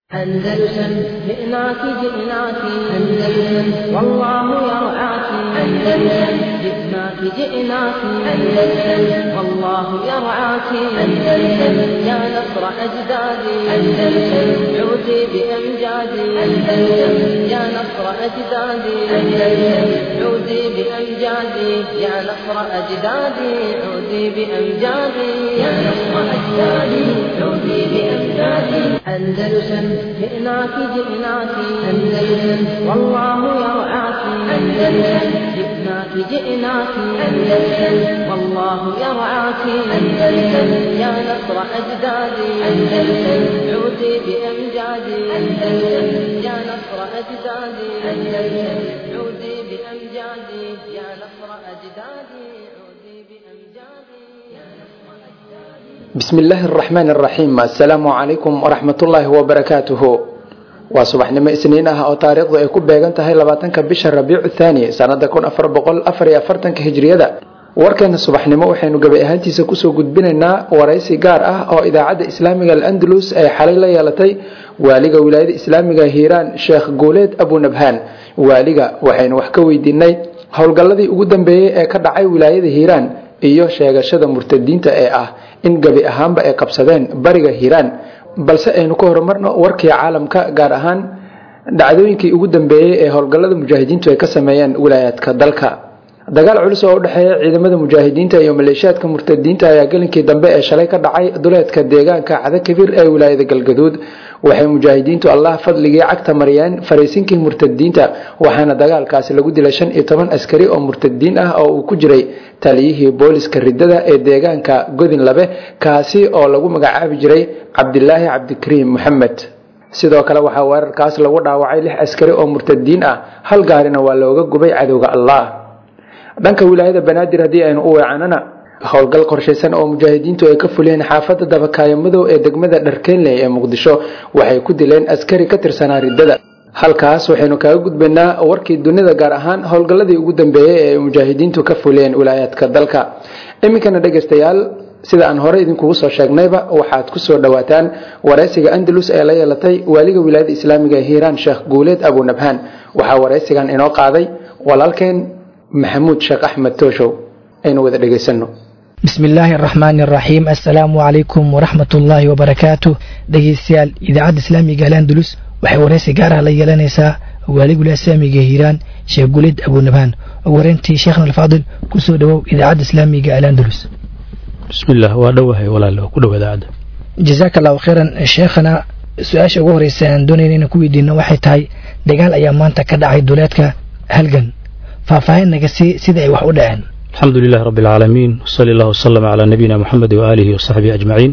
أندلسن جئناك جئناك أندلسن والله يرعاك أندلسن جئناك جئناك أندلسن والله يرعاك أندلسن يا نصر أجدادي أندلسن عودي بأمجادي أندلسن يا نصر أجدادي أندلسن عودي بأمجادي يا نصر أجدادي عودي بأمجادي يا نصر أجدادي عودي بأمجادي أندلسن جئناك جئناك أندلسن والله يرعاك أندلسن جئناك جئناك أندلسن والله يرعاك أندلسن يا نصر أجدادي أندلسن عودي بأمجادي أندلسن يا نصر أجدادي أندلسن عودي بأمجادي يا نصر أجدادي عودي بأمجادي يا نصر أجدادي بسم illaahi araxmaan araxiim assalaamu calaykum waraxmatullaahi wabarakaatuhu waa subaxnimo isniin ah oo taariikhdu ay ku beegan tahay labaatanka bisha rabiicu thaani sanada kun afar boqol afar iyo afartanka hijriyada warkeena subaxnimo waxaynu gabi ahaantiisa kusoo gudbinaynaa waraysi gaar ah oo idaacadda islaamiga al-andalus ay xalay la yeelatay waaliga wilaayada islaamiga hiiraan sheekh guuleed abunabhaan waaliga waxaynu wax ka weydiinay howlgalladii ugu dambeeyey ee ka dhacay wilaayada hiiraan iyo sheegashada murtadiinta ee ah in gebi ahaanba ay qabsadeen bariga hiiraan balse aynu ka horumarno warkii caalamka gaar ahaan dhacdooyinkii ugu dambeeyey ee howlgallada mujaahidiintu ay ka sameeyeen wilaayaadka dalka dagaal culus oo u dhexeeya ciidamada mujaahidiinta iyo maleeshiyaadka murtadiinta ayaa gelinkii dambe ee shalay ka dhacay duleedka deegaanka cadakabiir ee wilaayada galgaduud waxay mujaahidiintu allah fadligii cagta mariyeen fariisinkii murtadiinta waxaana dagaalkaasi lagu dilay shan iyo toban askari oo murtadiin ah oo uu ku jiray taliyihii booliska ridada ee deegaanka godin labe kaasi oo lagu magacaabi jiray cabdilaahi cabdikariim moxamed sidoo kale waxaa weerarkaas lagu dhaawacay lix askari oo murtadiin ah hal gaarina waa looga gubay cadowga allah dhanka wilaayada banaadir haddii aynu u weecanana howlgal qorshaysan oo mujaahidiintu ay ka fuliyeen xaafadda dabakaayo madow ee degmada dharkeenley ee muqdisho waxay ku dileen askari ka tirsanaa riddada halkaas waxaynu kaga gudbaynaa warkii dunida gaar ahaan howlgalladii ugu dambeeyey ee mujaahidiintu ka fuliyeen wilaayaadka dalka iminkana dhegaystayaal sida aan horey idinkugu soo sheegnayba waxaad kusoo dhawaataan waraysiga andalus ee la yeelatay waaliga wilaayada islaamiga ee hiiraan sheekh guuleed abunabhaan waxaa waraysigan inoo qaaday walaalkeen maxamuud sheekh axmed tooshow aynu wada dhegaysano bismi illaahi araxmaani araxiim assalaamu calaykum waraxmat ullaahi wabarakaatu dhegeystayaal idaacadda islaamiga alandalus waxay waraysi gaar ah la yeelanaysaa waaligula islaamiga hiiraan sheekh guleed abunabhaan ugu horeyntii sheekhna alfaadil kusoo dhowow idaacadda islaamiga alandalus bismillaah waa dhowahay walaal ku dhow idaacadda jazaaka allahu khayran sheekhana su-aasha ugu horeysa aan doonayna inaan ku weydiino waxay tahay dagaal ayaa maanta ka dhacay duleedka halgan faahfaahin naga sii sida ay wax u dhaceen alxamdu lilahi rabbi alcaalamiin wsali allah wasalam calaa nabiyina moxamed waaalihi wasaxbihi ajmaciin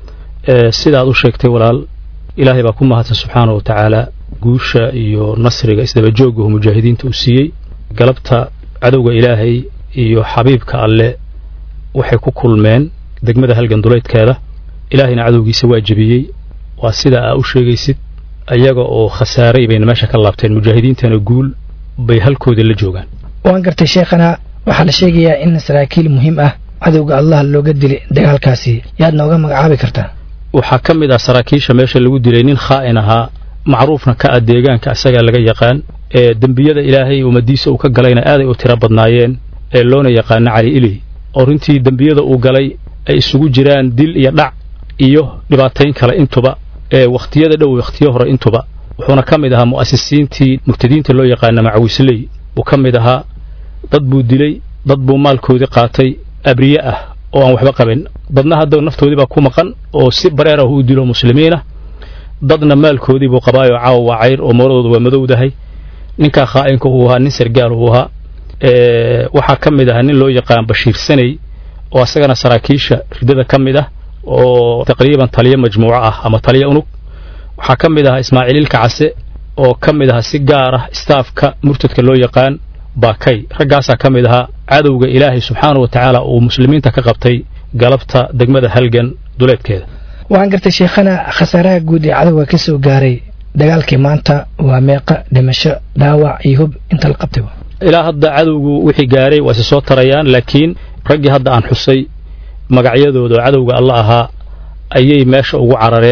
sida aad u sheegtay walaal ilaahay baa ku mahadsan subxaana wa tacaala guusha iyo nasriga isdabajoogahu mujaahidiinta uu siiyey galabta cadowga ilaahay iyo xabiibka alle waxay ku kulmeen degmada halgan duleydkeeda ilaahayna cadowgiisa waa jebiyey waa sida aa u sheegaysid ayaga oo khasaaray bayna meesha ka laabteen mujaahidiintana guul bay halkooda la joogaan waan gartay sheekhana waxaa la sheegayaa in saraakiil muhiim ah cadowga allah looga dilay dagaalkaasi yaad nooga magacaabi kartaa waxaa ka mid ah saraakiisha meesha lagu dilay nin khaa'in ahaa macruufna ka ah deegaanka isagaa laga yaqaan ee dembiyada ilaahay ummadiisa uu ka galayna aaday u tiro badnaayeen ee loona yaqaano cali iley oo runtii dembiyada uu galay ay isugu jiraan dil iyo dhac iyo dhibaatayn kale intuba ee wakhtiyada dhow wakhtiyo hore intuba wuxuuna ka mid ahaa mu'asisiintii murtadiinta loo yaqaana macawisley uu ka mid ahaa dad buu dilay dad buu maalkoodii qaatay abriye ah oo aan waxba qabin dadna hadda naftoodii baa ku maqan oo si bareer ah uu dilo muslimiinah dadna maalkoodii buu qabaayoo caawa waa cayr oo mooradooda waa madowdahay ninkaa khaa'inka uu ahaa nin sargaal uu ahaa waxaa ka mid ahaa nin loo yaqaan bashiir saney oo asagana saraakiisha riddada ka mid ah oo taqriiban taliyo majmuuco ah ama taliyo unug waxaa ka mid ahaa ismaaciililka case oo ka mid ahaa si gaar ah istaafka murtadka loo yaqaan baakay raggaasaa ka mid ahaa cadowga ilaahay subxaana wa tacaala uu muslimiinta ka qabtay galabta degmada halgan duleedkeeda waxaan gartay sheekhana khasaaraha guud ee cadowga ka soo gaaray dagaalkii maanta waa meeqa dhimasho dhaawac iyo hub inta la qabtayba ilaa hadda cadowgu wixii gaaray waa isi soo tarayaan laakiin raggii hadda aan xusay magacyadooda oo cadowga alla ahaa ayay meesha ugu carareen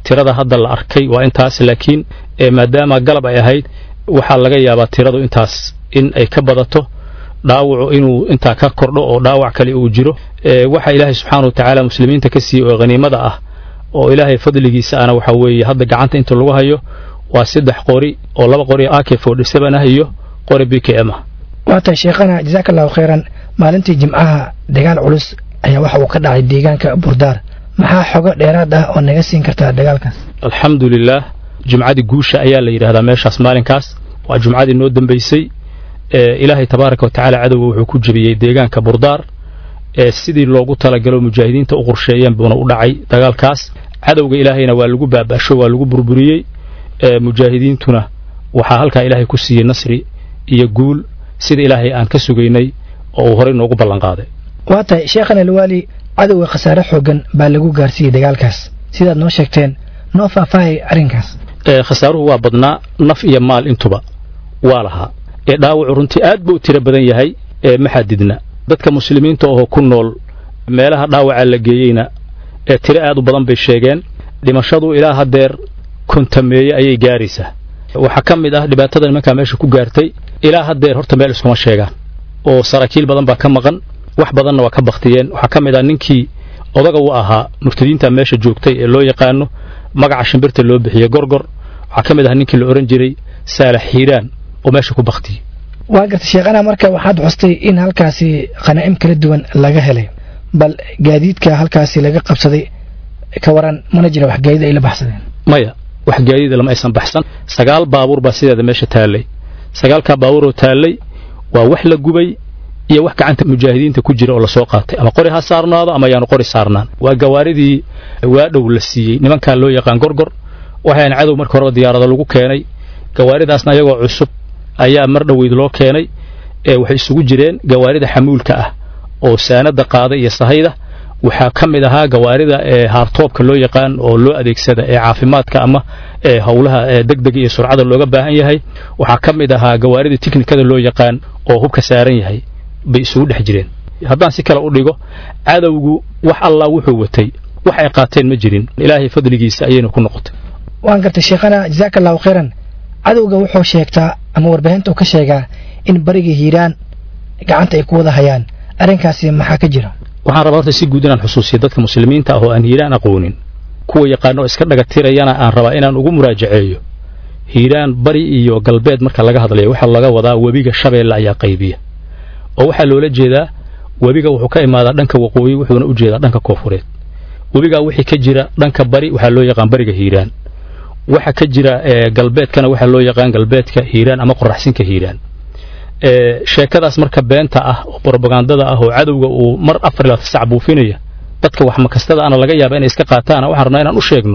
tirada hadda la arkay waa intaas laakiin maadaama galab ay ahayd waxaa laga yaabaa tiradu intaas in ay ka badato dhaawacu inuu intaa ka kordho oo dhaawac kale uu jiro waxa ilaahay subxaana wa tacaala muslimiinta ka siiyey oo haniimada ah oo ilaahay fadligiisa ana waxa weeye hadda gacanta inta lagu hayo waa saddex qori oo laba qori ak forty seven ah iyo qori b k m ah waa tahay sheekhana jasaaka allahu khayran maalintii jimcaha dagaal culus ayaa waxa uu ka dhacay deegaanka burdaar maxaa xogo dheeraad ah oo naga siin kartaa dagaalkaas alxamdu lilaah jumcadii guusha ayaa la yidhahdaa meeshaas maalinkaas waa jumcadii noo dambaysay ilaahay tabaaraka wa tacaala cadowga wuxuu ku jebiyey deegaanka burdaar sidii loogu talagalo mujaahidiinta u qorsheeyeen buuna u dhacay dagaalkaas cadowga ilaahayna waa lagu baaba'sho waa lagu burburiyey mujaahidiintuna waxaa halkaa ilaahay ku siiyey nasri iyo guul sida ilaahay aan ka sugaynay oo uu horey noogu ballanqaaday waa tahay sheekhana alwaali cadowga khasaare xoogan baa lagu gaarsiiyey dagaalkaas sidaad noo sheegteen noo faahfaahaya arrinkaas khasaaruhu waa badnaa naf iyo maal intuba waa lahaa ee dhaawacu runtii aad buu u tiro badan yahay ee ma xadidna dadka muslimiinta oo ku nool meelaha dhaawaca la geeyeyna ee tiro aad u badan bay sheegeen dhimashadu ilaa haddeer kontameeye ayay gaaraysaa waxaa ka mid ah dhibaatada nimankaa meesha ku gaartay ilaa haddeer horta meel iskuma sheegaan oo saraakiil badan baa ka maqan wax badanna waa ka baktiyeen waxaa ka mid ah ninkii odaga u ahaa murtadiinta meesha joogtay ee loo yaqaano magaca shimbirta loo bixiyey gorgor waxaa ka mid ah ninkii la odhan jiray saalax xiiraan oo meesha ku baktiyey waa garta sheekhana marka waxaad xustay in halkaasi khanaa'im kala duwan laga helay bal gaadiidka halkaasi laga qabsaday ka waran mana jira wax gaadiid ay la baxsadeen maya wax gaadiida lama aysan baxsan sagaal baabuur baa sideeda meesha taallay sagaalkaa baabuuroo taallay waa wax la gubay iyo wax gacanta mujaahidiinta ku jira oo lasoo qaatay ama qori ha saarnaado ama yaanu qori saarnaan waa gawaaridii waadhow la siiyey nimankaa loo yaqaan gorgor waxaan cadow marka horeba diyaarado lagu keenay gawaaridaasna ayagoo cusub ayaa mar dhoweyd loo keenay ee waxay isugu jireen gawaarida xamuulka ah oo saanada qaada iyo sahayda waxaa ka mid ahaa gawaarida ee haartoobka loo yaqaan oo loo adeegsada ee caafimaadka ama ee howlaha degdega iyo surcada looga baahan yahay waxaa ka mid ahaa gawaarida tiknikada loo yaqaan oo hubka saaran yahay bay isugu dhex jireen haddaan si kale u dhigo cadowgu wax allah wuxuu watay wax ay qaateen ma jirin ilaahay fadligiisa ayayna ku noqotay waan gartay sheekhana jasaaka allahu khayran cadowga wuxuu sheegtaa ama warbaahinta uu ka sheegaa in bariga hiiraan gacanta ay ku wada hayaan arrinkaasi maxaa ka jira waxaan rabaa horta si guud inaan xusuusiyo dadka muslimiinta ah oo aan hiiraan aqoonin kuwa yaqaano iska dhagatirayana aan rabaa inaan ugu muraajaceeyo hiiraan bari iyo galbeed marka laga hadlayo waxaa laga wadaa webiga shabeelle ayaa qaybiya oo waxaa loola jeedaa webiga wuxuu ka imaadaa dhanka waqooyi wuxuuna u jeedaa dhanka koofureed webigaa wixii ka jira dhanka bari waxaa loo yaqaan bariga hiiraan waxa ka jira galbeedkana waxaa loo yaqaan galbeedka hiiraan ama qoraxsinka hiiraan sheekadaas marka beenta ah oo brobagandada ah oo cadowga uu mar afar ilaa sac buufinaya dadka wax makastada ana laga yaaba inay iska qaataan waxaan rabnaa inaan u sheegno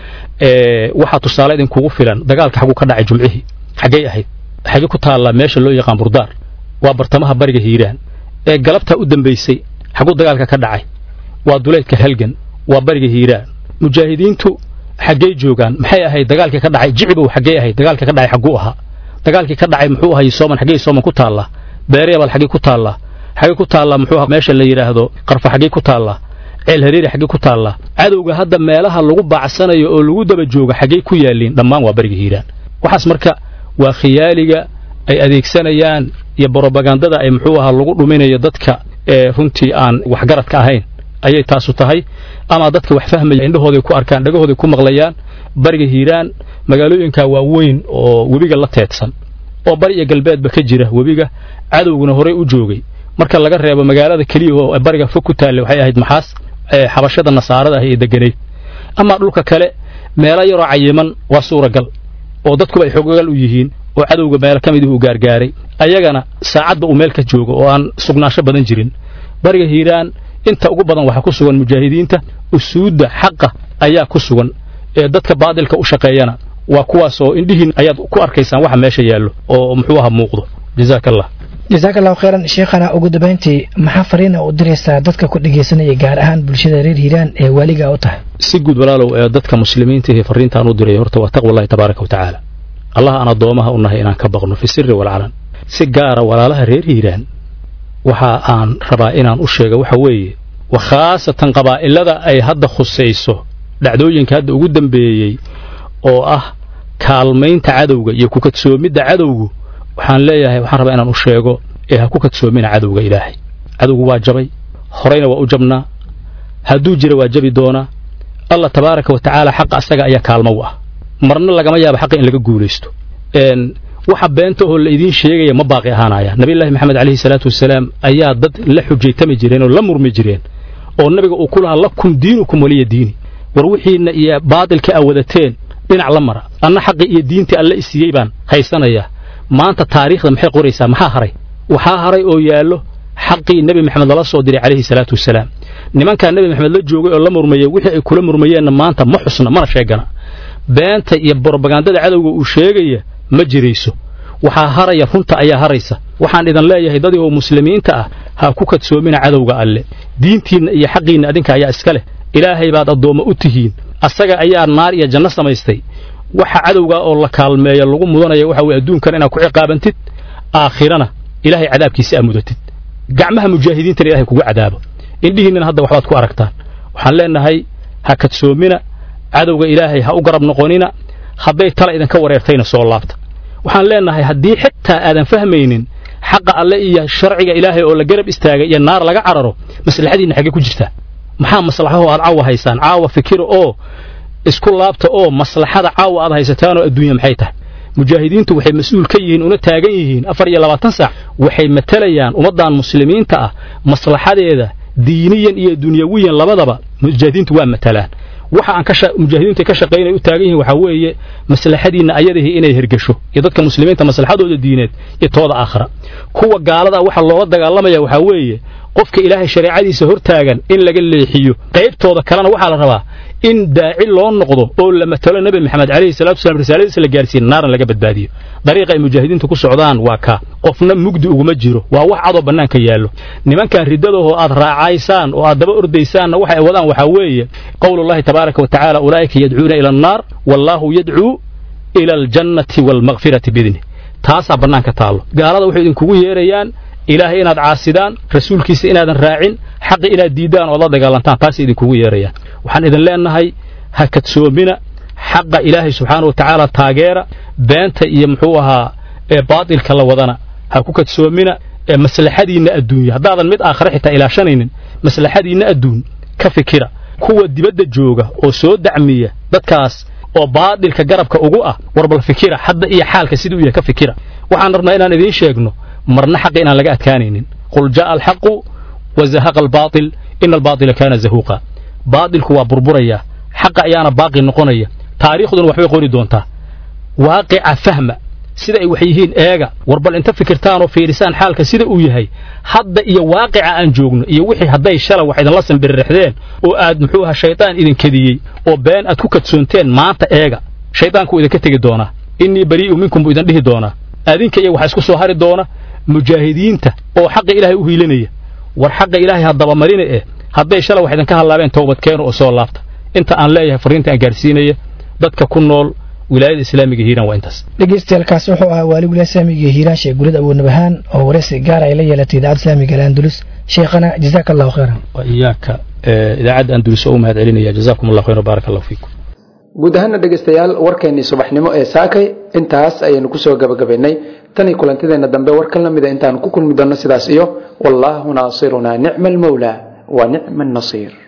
waxaa tusaale idinkugu filan dagaalka xaguu ka dhacay jumcihii xaggay ahayd xagee ku taallaa meesha loo yaqaan burdaar waa bartamaha bariga hiiraan ee galabtaa u dambaysay xaguu dagaalka ka dhacay waa duleedka halgan waa bariga hiiraan mujaahidiintu xaggey joogaan maxay ahayd dagaalkii ka dhacay jicibow xaggey ahayd dagaalkii ka dhacay xagguu ahaa dagaalkii ka dhacay muxuu ahay sooman xaggey sooman ku taallaa beereebal xaggey ku taallaa xaggey ku taallaa muxuu ahaa meesha la yidhaahdo qarfa xaggey ku taallaa ceel hareeri xaggey ku taallaa cadowga hadda meelaha lagu baacsanayo oo lagu daba jooga xaggey ku yaalliin dhammaan waa bariga hiiraan waxaas marka waa khiyaaliga ay adeegsanayaan iyo brobagandada ay muxuu ahaa lagu dhuminayo dadka ee runtii aan waxgaradka ahayn ayay taasu tahay ama dadka wax fahmaya indhahooday ku arkaan dhagahooday ku maqlayaan bariga hiiraan magaalooyinka waaweyn oo webiga la teedsan oo bari iyo galbeedba ka jira webiga cadowguna horey u joogay marka laga reebo magaalada keliya oo bariga fog ku taalla waxay ahayd maxaas xabashada nasaarada ah ee deganayd ama dhulka kale meelo yaroo cayiman waa suuragal oo dadkuba ay xogogal u yihiin oo cadowga meelo ka midii uu gaargaaray ayagana saacadba uu meel ka joogo oo aan sugnaansho badan jirin bariga hiiraan inta ugu badan waxaa ku sugan mujaahidiinta usuudda xaqa ayaa ku sugan ee dadka baadilka u shaqeeyana waa kuwaasoo indhihiin ayaad ku arkaysaan waxa meesha yaallo oo muxuu aha muuqdo jazaaka allah jasaaka allahu khayran sheekhana ugu dambayntii maxaa fariina u diraysaa dadka ku dhegaysanaya gaar ahaan bulshada reer hiiraan ee waaligaa u tahay si guud walaalow ee dadka muslimiinta iyo fariintaan u diray horta waa taqwa allahi tabaaraka wa tacaala allah aan addoomaha u nahay inaan ka baqno fi sirri walcalan si gaara walaalaha reer hiiraan waxa aan rabaa inaan u sheego waxa weeye wa khaasatan qabaa'ilada ay hadda khusayso dhacdooyinka hadda ugu dambeeyey oo ah kaalmaynta cadowga iyo ku kadsoomidda cadowgu waxaan leeyahay waxaan rabaa inaan u sheego ee ha ku kadsoomina cadowga ilaahay cadowgu waa jabay horeyna waa u jabnaa hadduu jira waa jabi doonaa allah tabaaraka wa tacaala xaqa asaga ayaa kaalmo u ah marna lagama yaabo xaqa in laga guulaysto waxa beenta oo la idiin sheegaya ma baaqi ahaanaya nabiyullaahi maxamed calayhi salaatu wasalaam ayaa dad la xujaytami jireen oo la murmi jireen oo nabiga uu ku lahaa lakum diinukum waliya diini war wixiinna iyo baadilka aa wadateen dhinac la mara anna xaqii iyo diintii alle isiiyey baan haysanayaa maanta taariikhda maxay qoraysaa maxaa haray waxaa haray oo yaallo xaqii nebi maxamed lala soo diray calayhi salaatu wasalaam nimankaa nebi maxamed la joogay oo la murmayey wixii ay kula murmayeenna maanta ma xusna mana sheegana beenta iyo brobagandada cadowga uu sheegaya ma jirayso waxaa haraya runta ayaa haraysa waxaan idin leeyahay dadii oo muslimiinta ah ha ku kadsoomina cadowga alle diintiinna iyo xaqiinna adinka ayaa iska leh ilaahay baad addoommo u tihiin asaga ayaa naar iyo janno samaystay waxa cadowgaa oo la kaalmeeya lagu mudanaya waxa weye adduunkan inaad ku ciqaabantid aakhirana ilaahay cadaabkiisa aa mudatid gacmaha mujaahidiintana ilahay kugu cadaabo indhihiinnana hadda waxbaad ku aragtaan waxaan leenahay ha kadsoomina cadowga ilaahay ha u garab noqonina hadday tala idinka wareertayna soo laabta waxaan leenahay haddii xitaa aadan fahmaynin xaqa alle iyo sharciga ilaahay oo la garab istaagay iyo naar laga cararo maslaxadiinna xaggee ku jirtaa maxaa maslaxaho aad caawa haysaan caawa fikira oo isku laabta oo maslaxada caawa aad haysataanoo adduunya maxay tahay mujaahidiintu waxay mas-uul ka yihiin una taagan yihiin afar iyo labaatan sac waxay matalayaan ummaddan muslimiinta ah maslaxadeeda diiniyan iyo dunyawiyan labadaba mujaahidiintu waa matalaan waxa aan ka mujaahidiintu ka shaqaynay u taagan yihiin waxaa weeye maslaxadiinna ayadihii inay hergesho iyo dadka muslimiinta maslaxadooda diineed iyo tooda aakhira kuwa gaalada waxa loola dagaalamaya waxaa weeye qofka ilaahay shareecadiisa hortaagan in laga leexiyo qaybtooda kalena waxaa la rabaa in daaci loo noqdo oo la matalo nebi maxamed calayhi salatu wasalaam risaaladiisa la gaarsiin naarna laga badbaadiyo dariiqa ay mujaahidiintu ku socdaan waa kaa qofna mugdi uguma jiro waa wax cadoo bannaanka yaallo nimankan riddadahoo aad raacaysaan oo aad daba ordaysaanna waxa ay wadaan waxaa weeye qowlullahi tabaaraka wa tacaala ulaa'ika yadcuuna ila annaar wallaahu yadcuu ila aljannati waalmakfirati biidnih taasaa bannaanka taallo gaalada waxay idinkugu yeerayaan ilaahay inaad caasidaan rasuulkiisa inaadan raacin xaqi inaad diiddaan ood la dagaalantaan taasay idinkugu yeerayaan waxaan idin leennahay ha kadsoomina xaqa ilaahay subxaana wa tacaala taageera beenta iyo muxuu ahaa ee baatilka la wadana ha ku kadsoomina ee maslaxadiinna adduunya haddaadan mid aakhare xitaa ilaashanaynin maslaxadiinna adduun ka fikira kuwa dibadda jooga oo soo dacmiya dadkaas oo baadilka garabka ugu ah warbal fikira hadda iyo xaalka siduu yahay ka fikira waxaan rabnaa inaan idiin sheegno marna xaqi inaan laga adkaanaynin qul jaa'a alxaqu wa zahaqa albaatil ina albaatila kaana zahuuqa baatilku waa burburaya xaqa ayaana baaqi noqonaya taariikhduna waxbay qori doontaa waaqica fahma sida ay wax yihiin eega war bal inta fikirtaanoo fiirisaan xaalka sida uu yahay hadda iyo waaqica aan joogno iyo wixii hadday shalay wax idinla sanbiririxdeen oo aad muxuu ahaa shaydaan idin kediyey oo been aad ku kadsoonteen maanta eega shaydaanku idinka tegi doonaa innii barii'u minkum buu idin dhihi doonaa adinka iyo waxa isku soo hari doona mujaahidiinta oo xaqa ilaahay u hiilinaya war xaqa ilaahay haddaba marina eh hadday shalay wax idinka hadlaabeen toobadkeenu oo soo laabta inta aan leeyahay fariinta aan gaarsiinaya dadka ku nool wilaayada islaamiga hiiraan waa intaas dhegeystayaaalkaasi wuxuu ahaa waali wilaaya islaamiga hiiraan sheekh gulid awoodnabahaan oo waraysi gaar ay la yeelatay idaacadda islaamiga alandulus sheekhana jazaaka allahu khayran wa iyaaka idaacadda andulus oo u mahad celinaya jazaakum allah khayr baaraka allahu fiikum guud ahaana dhegaystayaal warkeennii subaxnimo ee saakay intaas ayaynu kusoo gabagabaynay tan iyo kulantideenna dambe war ka lamida intaanu ku kulmi doonno sidaas iyo wallaahu naasirunaa nicma almawlaa wa nicma annasiir